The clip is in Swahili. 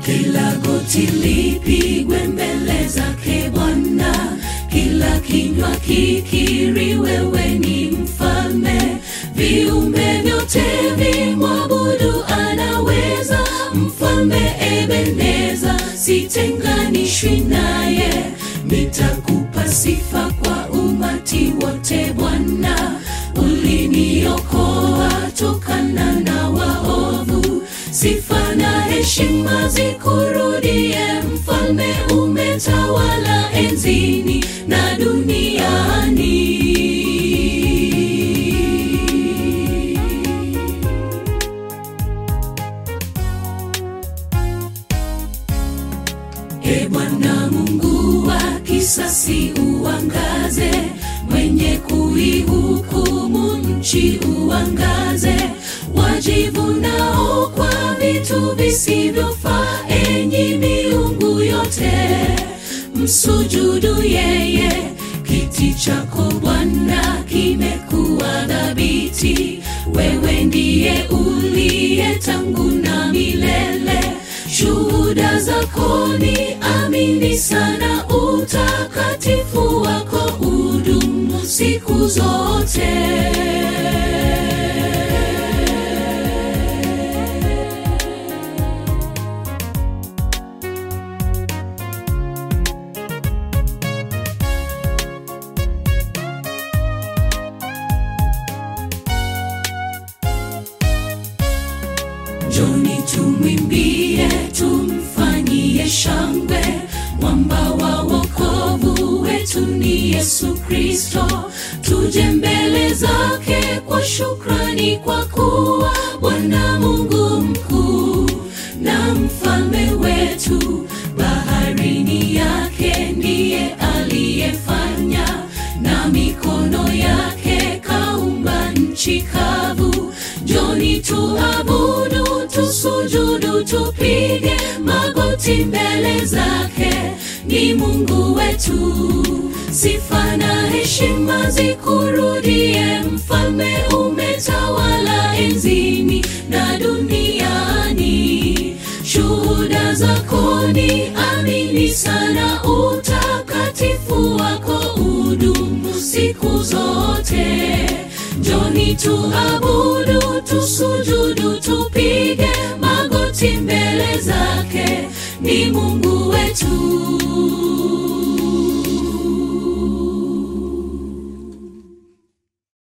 kila goti lipigwe mbele zake Bwana, kila kinywa kikiri wewe ni mfalme, viumbe vyote vimwabudu anaweza. Mfalme Ebeneza, sitenganishwi naye, nitakupa sifa kwa umati wote Bwana, uliniokoa tokana na waovu. Sifa na heshima zikurudie, mfalme, umetawala enzini na duniani. E Bwana Mungu wa kisasi, uangaze, mwenye kuihukumu nchi uangaze, wajivunao kwa vitu visivyofaa, enyi miungu yote, msujudu yeye. Kiti chako Bwana kimekuwa dhabiti, wewe ndiye uliye tangu na milele shuhuda zako ni amini sana, utakatifu wako udumu siku zote. Njoni tumwimbie, tumfanyie shangwe, mwamba wa wokovu wetu ni Yesu Kristo. Tuje mbele zake kwa shukrani, kwa kuwa Bwana Mungu mkuu na mfalme wetu. Baharini yake ndiye aliyefanya, na mikono yake kaumba nchi kavu. Njoni tuabudu, tusujudu, tupige magoti mbele zake, ni Mungu wetu. Sifa na heshima zikurudie, mfalme, umetawala enzini na duniani. Shuhuda zako ni amini sana, utakatifu wako udumu siku zote. Njoni tuabudu, tusujudu, tupige magoti mbele zake, ni Mungu wetu.